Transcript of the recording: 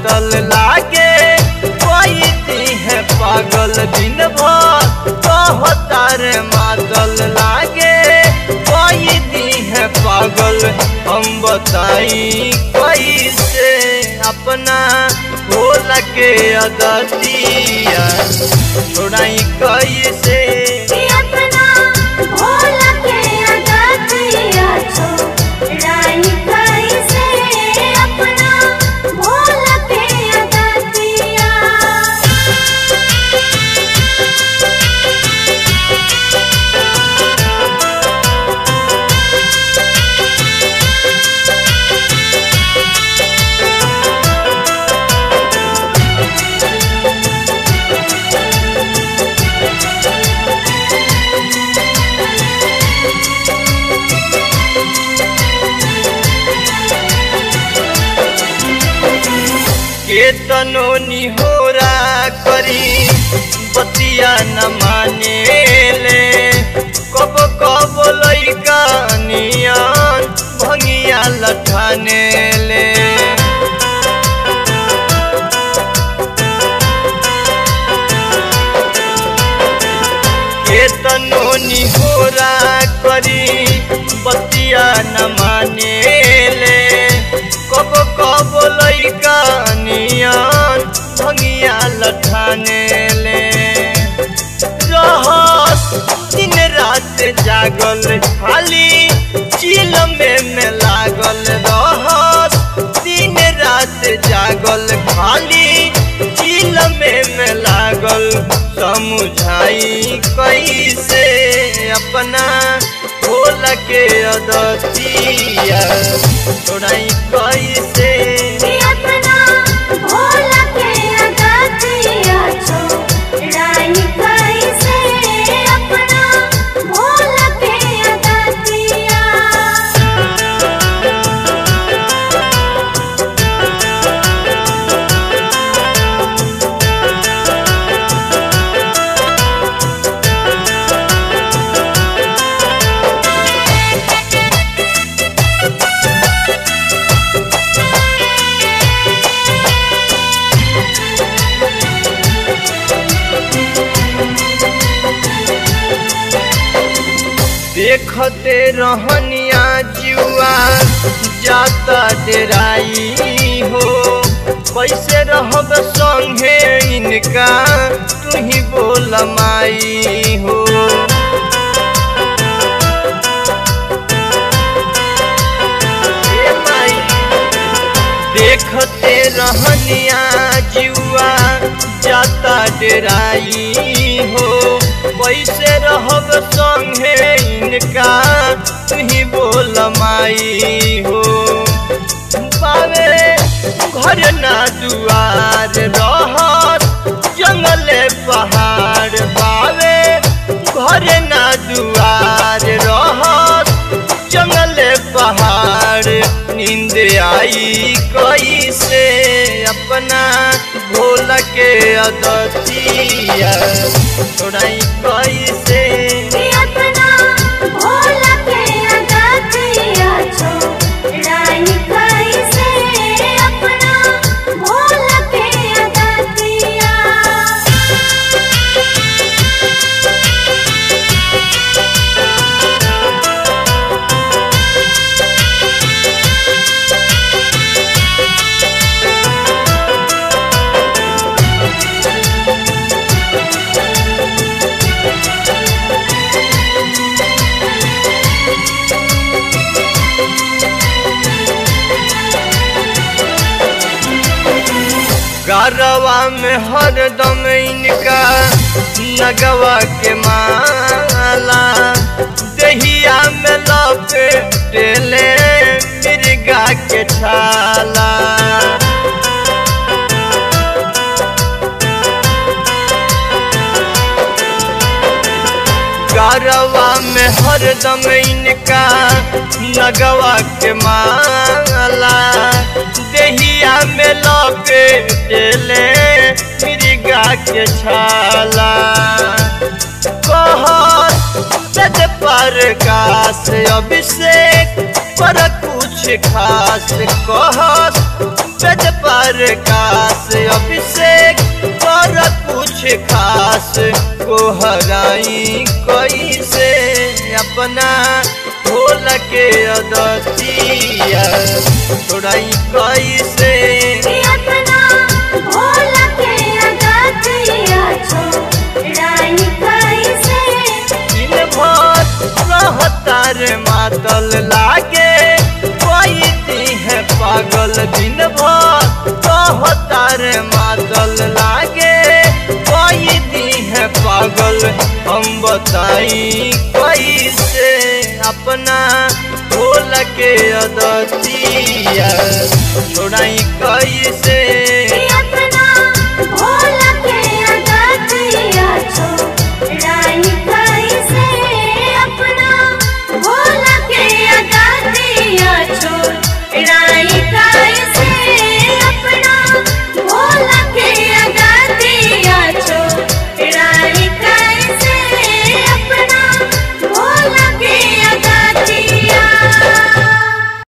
मातल लागे कोई दी है पागल दिन भर कहतार मातल लागे कोई दी है पागल हम बताई कैसे अपना भोला के अदतिया छोड़ाई कैसे कि अपना भोला के अगतिया छोड़ाई कैसे अपना भोला के अगतिया केतनो निहोरा करी बतिया न माने ले कब कब लैका नियन भंगिया लठाने ले केतनो निहोरा करी बतिया न माने ले कब कब लैका नियन भंगिया लठाने ले रहस दिन रात जागल खाली चिल में में लागल रहस दिन रात जागल खाली चिल में में लागल समझाई कैसे अपना भोल के अदतिया छोड़ाई कैसे कि अपना भोला के अगतिया छोड़ाई कैसे अपना भोला के अगतिया देखते रहनिया जुआ जाता डेराई हो कैसे रहब संगे इनका तू ही बोल माई हो ए माई, देखते रहनिया जुआ जाता डेराई हो कैसे रहब संगे इनका तुही बोल माई हो पावे घर ना दुआर रहत जंगले पहाड़ पावे घर ना दुआर रहत जंगले पहाड़ नींद आई कैसे अपना भोला के अदतिया छोड़ाई कैसे कि अपना भोला के अगतिया छोड़ाई कैसे अपना भोला के अगतिया गरवा में हरदम इनका नगवा के माला दहिया में लपेटेले मिर्गा के छाला गरवा में हरदम इनका नगवा के माला दहिया में लपेटेले मिर्गा के छाला कहत सज पर काश अभिषेक पर कुछ खास कहत सज पर कास अभिषेक कर कुछ खास को हराई कैसे अपना भोल के अदतिया छोड़ाई कैसे कि अपना भोला के अगतिया छोड़ाई कैसे दिन भर रहतार मातल लागे कोई दी है पागल दिन भर रहतार मातल लागे कोई दी है पागल हम बताई कैसे अपना भोल के अदतिया छोड़ाई कैसे